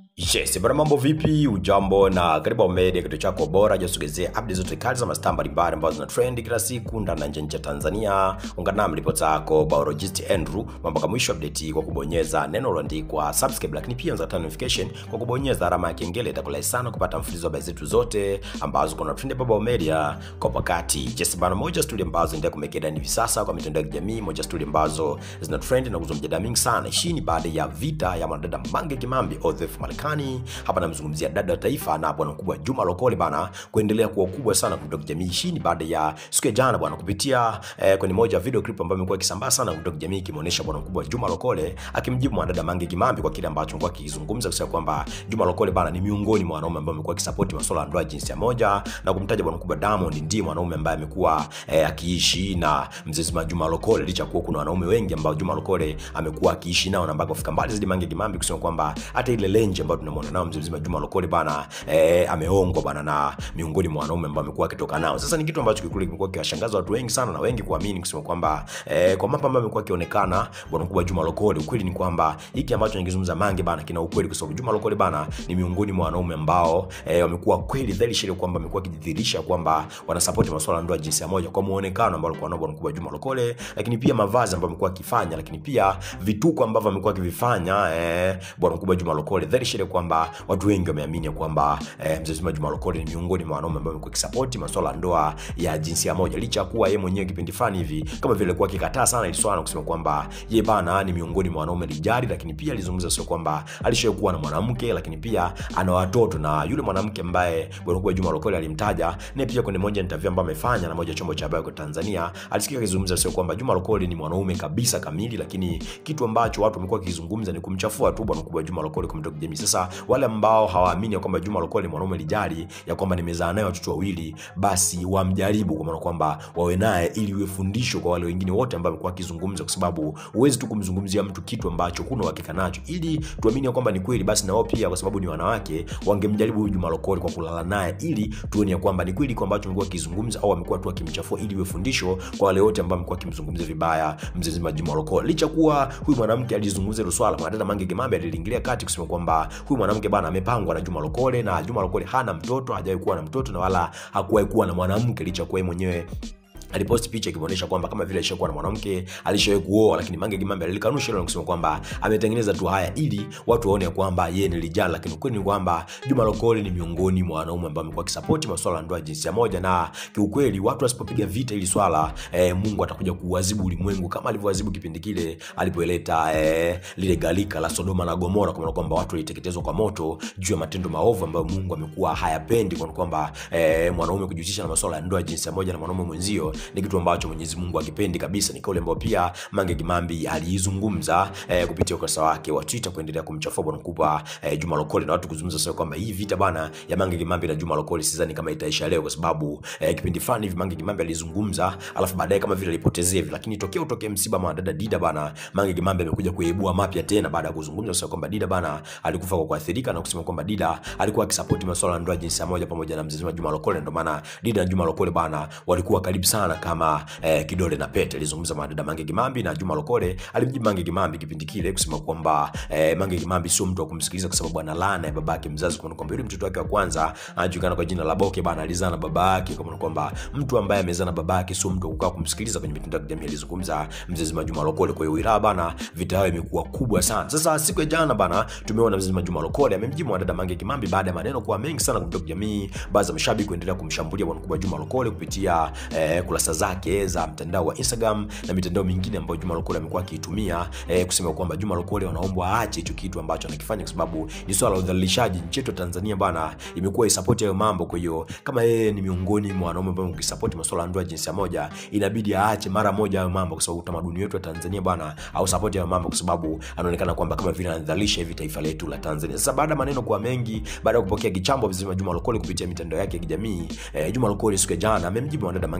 Yes, bwana mambo vipi? Ujambo na karibu Home Media, kituo chako bora jasogezea update zote kali za mastaa mbalimbali ambazo zina trend kila siku ndani na nje ya Tanzania. Ungana nami ripota yako biologist Andrew mpaka mwisho update kwa kubonyeza neno lililoandikwa subscribe, lakini pia unaweza notification kwa kubonyeza alama ya kengele. Itakulai sana kupata mfululizo wa habari zetu zote ambazo kuna trend hapa Home Media kwa wakati. Yes, bwana moja story ambazo ndio kumekeda hivi sasa kwa mitandao ya kijamii, moja story ambazo zina trend na kuzua mjadala mingi sana. Hii ni baada ya vita ya mwanadada Mange Kimambi ODF Marekani hapa namzungumzia dada wa taifa na bwana mkubwa Juma Lokole bana kuendelea kuwa kubwa sana kutoka jamii. Hii ni baada ya siku ya jana bwana kupitia eh, kwenye moja ya video clip ambayo imekuwa ikisambaa sana kutoka jamii ikimuonesha bwana mkubwa Juma Lokole akimjibu mwanadada Mange Kimambi kwa kile ambacho alikuwa akizungumza kusema kwamba Juma Lokole bana ni miongoni mwa wanaume ambao amekuwa akisupport masuala ya ndoa jinsia moja na kumtaja bwana mkubwa Diamond ndiye mwanaume ambaye amekuwa eh, akiishi na mzee mzima Juma Lokole licha kuwa kuna wanaume wengi ambao Juma Lokole amekuwa akiishi nao na mpaka kufika mbali zaidi Mange Kimambi kusema kwamba hata ile lenje ambayo tunamwona nao mzee mzima Juma Lokole bana eh, ameongwa bana na miongoni mwa wanaume ambao amekuwa akitoka nao. Sasa ni kitu ambacho kikuli kimekuwa kiwashangaza watu wengi sana na wengi kuamini kusema kwamba eh, kwa mambo ambayo amekuwa akionekana bwana mkubwa Juma Lokole, ukweli ni kwamba hiki ambacho nikizungumza Mange bana kina ukweli, kwa sababu Juma Lokole bana ni miongoni mwa wanaume ambao eh, wamekuwa kweli dhahiri shile kwamba amekuwa akijidhihirisha kwamba wanasupport masuala ya ndoa jinsia moja kwa muonekano ambao alikuwa nao bwana mkubwa Juma Lokole, lakini pia mavazi ambayo amekuwa akifanya, lakini pia vituko ambavyo amekuwa akivifanya eh, bwana mkubwa Juma Lokole, dhahiri shile kwamba watu wengi wameamini kwamba eh, mzee mzima Juma Lokole ni miongoni mwa wanaume ambao wamekuwa kisapoti masuala ya ndoa ya jinsia moja, licha ya kuwa yeye mwenyewe kipindi fulani hivi kama vile alikuwa akikataa sana ili swala na kusema kwamba yeye bana ni miongoni mwa wanaume lijari, lakini pia alizungumza sio kwamba alishawahi kuwa na mwanamke, lakini pia ana watoto na yule mwanamke ambaye bwana mkubwa Juma Lokole alimtaja naye pia kwenye moja interview ambayo amefanya na moja chombo cha habari kwa Tanzania, alisikika akizungumza sio kwamba Juma Lokole ni mwanaume kabisa kamili, lakini kitu ambacho watu wamekuwa wakizungumza ni kumchafua tu bwana mkubwa Juma Lokole kumtoka jamii. Sasa wale ambao hawaamini ya kwamba Juma Lokole ni mwanaume lijali, ya kwamba nimezaa naye watoto wawili, basi wamjaribu kwa maana kwamba wawe naye ili iwe fundisho kwa wale wengine wote ambao wamekuwa wakizungumza, kwa sababu huwezi tu kumzungumzia mtu kitu ambacho huna uhakika nacho, ili tuamini ya kwamba ni kweli, basi na wao pia, kwa sababu ni wanawake, wangemjaribu huyu Juma Lokole kwa kulala naye, ili tuone ya kwamba ni kweli kwa ambacho amekuwa akizungumza, au amekuwa tu akimchafua, ili iwe fundisho kwa wale wote ambao amekuwa akimzungumzia vibaya mzee mzima Juma Lokole. Licha kuwa huyu mwanamke alizungumza hilo swala, mwanadada Mange Kimambi aliingilia kati kusema kwamba huyu mwanamke bana amepangwa na Juma Lokole na Juma Lokole hana mtoto, hajawahi kuwa na mtoto na wala hakuwahi kuwa na mwanamke, licha kuwa yeye mwenyewe aliposti picha ikionyesha kwamba kama vile alishakuwa na mwanamke alishawahi kuoa, lakini Mange Kimambi alikanusha hilo na kusema kwamba ametengeneza tu haya ili watu waone kwamba yeye ni lijana, lakini ukweli ni kwamba Juma Lokole ni miongoni mwa wanaume ambao amekuwa akisapoti masuala ya ndoa jinsia moja, na kiukweli watu wasipopiga vita ili swala eh, Mungu atakuja kuadhibu ulimwengu kama alivyoadhibu kipindi kile alipoleta eh, lile galika la Sodoma na Gomora, kwa maana kwamba watu waliteketezwa kwa moto juu ya matendo maovu ambayo Mungu amekuwa hayapendi, kwa kwamba eh, mwanaume kujihusisha na masuala ya ndoa jinsia moja na mwanaume mwenzio ni kitu ambacho Mwenyezi Mungu akipendi kabisa. Ni kauli ambayo pia Mange Kimambi aliizungumza eh, kupitia ukurasa wake wa Twitter kuendelea kumchafua bwana mkubwa eh, Juma Lokole na watu kuzungumza sasa kwamba hii vita bana ya Mange Kimambi na Juma Lokole sidhani kama itaisha leo, kwa sababu eh, kipindi fulani hivi Mange Kimambi alizungumza, alafu baadaye kama vile alipotezea hivi, lakini tokea utokee msiba wa dada Dida bana, Mange Kimambi amekuja kuibua mapya tena baada ya kuzungumza sasa kwamba Dida bana alikufa kwa kuathirika na kusema kwamba Dida alikuwa akisupport masuala ya ndoa jinsia moja pamoja na mzee Juma Lokole, ndio maana Dida na Juma Lokole bana walikuwa karibu sana kama eh, kidole na pete. Alizungumza madada Mange Kimambi na Juma Lokole alimjibu Mange Kimambi kipindi kile kusema kwamba eh, Mange Kimambi sio mtu wa kumsikiliza kwa sababu ana laana ya babake mzazi, kwa kwamba yule mtoto wake wa kwanza anajulikana kwa jina la Boke bana, alizaa na babake, kwa kwamba mtu ambaye amezaa na babake sio mtu wa kukaa kumsikiliza kwenye mitandao ya kijamii. Alizungumza mzee mzima Juma Lokole. Kwa hiyo wilaya bana, vita yao imekuwa kubwa sana. Sasa siku ya jana bana, tumeona mzee mzima Juma Lokole amemjibu madada Mange Kimambi baada ya maneno kuwa mengi sana kutoka jamii, baadhi ya mashabiki kuendelea kumshambulia bwana mkubwa Juma Lokole kupitia eh, kurasa zake za mtandao wa Instagram na mitandao mingine ambayo Juma Lokole amekuwa akiitumia eh, kusema kwamba Juma Lokole wanaombwa aache hicho kitu ambacho anakifanya, kwa sababu ni swala la udhalilishaji. Nchi yetu Tanzania bana imekuwa isapoti hayo mambo. Kwa hiyo kama yeye ni miongoni mwa wanaume ambao ukisapoti masuala ya ndoa jinsia moja, inabidi aache mara moja hayo mambo, kwa sababu utamaduni wetu wa Tanzania bana au support hayo mambo, kwa sababu anaonekana kwamba kama vile anadhalilisha hivi taifa letu la Tanzania. Sasa baada ya maneno kuwa mengi, baada ya kupokea kichambo vizima Juma Lokole kupitia mitandao yake ya kijamii eh, Juma Lokole siku ya jana amemjibu mwanadada Mange Kimambi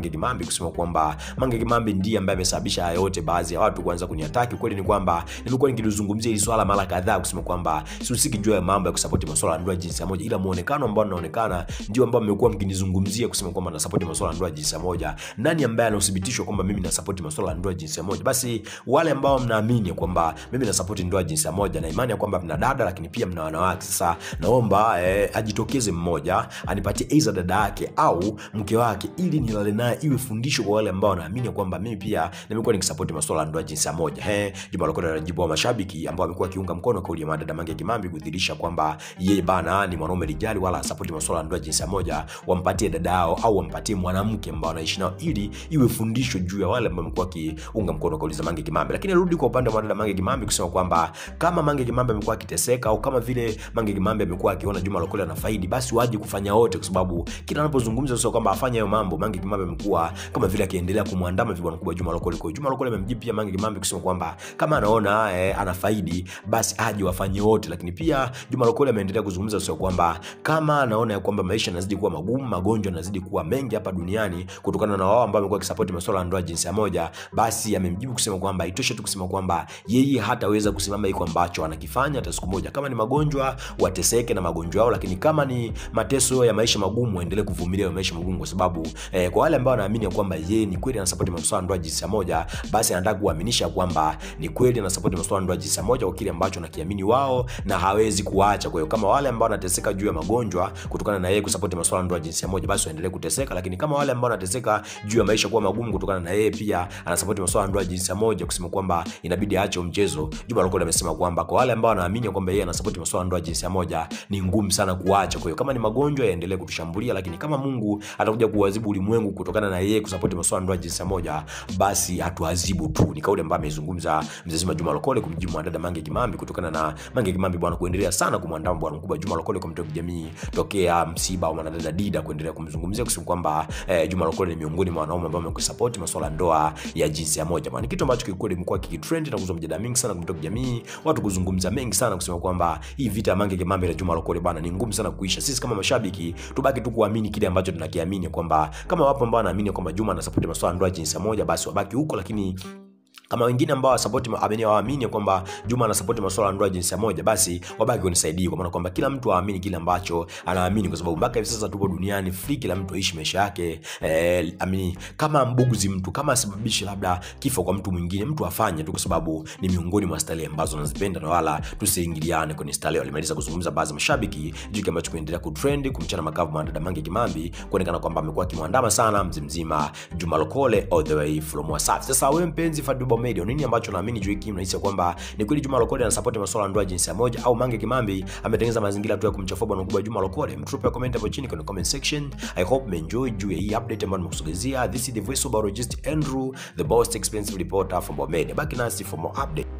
kusema kwamba Mange Kimambi ndiye ambaye amesababisha haya yote, baadhi ya watu kuanza kuniataki. Kweli ni kwamba nimekuwa nikilizungumzia hili swala mara kadhaa kusema kwamba sihusiki juu ya mambo ya kusapoti masuala ya ndoa jinsia moja, ila muonekano ambao unaonekana ndio ambao mmekuwa mkinizungumzia kusema kwamba nasapoti masuala ya ndoa jinsia moja. Nani ambaye anathibitishwa kwamba mimi nasapoti masuala ya ndoa jinsia moja? Basi wale ambao mnaamini kwamba mimi nasapoti ndoa jinsia moja na imani ya kwamba mna dada lakini pia mna wanawake, sasa naomba eh, ajitokeze mmoja anipatie aidha dada yake au mke wake, ili nilale naye iwe fundisho kwa wale ambao wanaamini kwamba mimi pia nimekuwa nikisapoti masuala ya ndoa jinsia moja. He, Juma Lokole anajibu wa mashabiki ambao amekuwa akiunga mkono kauli ya madada Mange Kimambi kudhihirisha kwamba yeye bana ni mwanaume lijali wala asapoti masuala ya ndoa jinsia moja, wampatie dada yao au wampatie mwanamke ambao anaishi nao ili iwe fundisho juu ya wale ambao wamekuwa wakiunga mkono kauli za Mange Kimambi. Lakini rudi kwa upande wa madada Mange Kimambi kusema kwamba kama Mange Kimambi amekuwa akiteseka au kama vile Mange Kimambi amekuwa akiona Juma Lokole anafaidi, basi waje kufanya wote, kwa sababu kila anapozungumza sio kwamba afanye hayo mambo, Mange Kimambi amekuwa kama vile akiendelea kumwandama vibwana kubwa Juma Lokole. Kwa hiyo Juma Lokole amemjibu pia Mange Kimambi kusema kwamba kama anaona eh, anafaidi basi aje wafanye wote. Lakini pia Juma Lokole ameendelea kuzungumza sio kwamba kama anaona ya kwamba maisha yanazidi kuwa magumu, magonjwa yanazidi kuwa mengi hapa duniani kutokana na wao ambao wamekuwa wakisapoti masuala ya ndoa jinsia moja, basi amemjibu kusema kwamba itoshe tu kusema kwamba yeye hataweza kusimama iko ambacho anakifanya hata siku moja. Kama ni magonjwa wateseke na magonjwa yao, lakini kama ni mateso ya maisha magumu waendelee kuvumilia ya maisha magumu, kwa sababu eh, kwa wale ambao wanaamini ya kwamba yeye ni kweli anasapoti masuala ya ndoa jinsia moja, basi anataka kuaminisha kwamba ni kweli anasapoti masuala ya ndoa jinsia moja kwa kile ambacho nakiamini wao na hawezi kuacha. Kwa hiyo kama wale ambao wanateseka juu ya magonjwa kutokana na yeye kusapoti masuala ya ndoa jinsia moja, basi waendelee kuteseka, lakini kama wale ambao wanateseka juu ya maisha kuwa magumu kutokana na yeye pia anasapoti masuala ya ndoa jinsia moja, kusema kwamba inabidi aache mchezo. Juma Lokole amesema kwamba kwa wale ambao wanaamini kwamba yeye anasapoti masuala ya ndoa jinsia moja ni ngumu sana kuacha. Kwa hiyo kama ni magonjwa yaendelee kutushambulia, lakini kama Mungu atakuja kuadhibu ulimwengu kutokana na yeye kusapoti masuala ya ndoa jinsia moja, basi hatuadhibu tu. Ni kauli ambayo amezungumza mzee zima Juma Lokole kumjibu mwanadada Mange Kimambi kutokana na Mange Kimambi bwana kuendelea sana kumwandama bwana mkubwa Juma Lokole kwa mtandao wa kijamii tokea msiba wa mwanadada Dida kuendelea kumzungumzia kusema kwamba eh, Juma Lokole ni miongoni mwa wanaume ambao wamekusupport masuala ya ndoa ya jinsia moja. Maana kitu ambacho kikweli kimekuwa kikitrend na kuzua mjadala mingi sana kwa mtandao wa kijamii, watu kuzungumza mengi sana kusema kwamba hii vita ya Mange Kimambi na Juma Lokole bwana ni ngumu sana kuisha. Sisi kama mashabiki tubaki tu kuamini kile ambacho tunakiamini kwamba kama wapo ambao wanaamini kwamba Juma anasupport masuala ya ndoa ya jinsia moja, basi wabaki huko, lakini kama wengine ambao wasapoti amini waamini kwamba Juma anasapoti masuala ya ndoa jinsia moja, basi wabaki kunisaidie, kwa maana kwamba kila mtu aamini kile ambacho anaamini, kwa sababu mpaka hivi sasa tupo duniani free, kila mtu aishi maisha yake eh, amini kama mbuguzi mtu kama asababishe labda kifo kwa mtu mwingine, mtu afanye tu, kwa sababu ni miongoni mwa starehe ambazo anazipenda na wala tusiingiliane kwenye starehe. Walimaliza kuzungumza baadhi ya mashabiki juu kile ambacho kuendelea kutrend kumchana makavu mwanadada Mange Kimambi, kuonekana kwamba amekuwa akimwandama sana mzee mzima Juma Lokole all the way from Wasafi. Sasa wewe mpenzi Fadlu Media, nini ambacho naamini juu hiki mnahisi kwamba ni kweli Juma Lokole anasupport masuala ya ndoa jinsia moja au Mange Kimambi ametengeneza mazingira tu ya kumchafua bwana mkubwa Juma Lokole? Mtupe comment hapo chini kwenye comment section. I hope mmeenjoy juu ya hii update ambayo nimekusogezea. This is the voice of biologist Andrew, the most expensive reporter from Bomedia. Baki nasi for more update.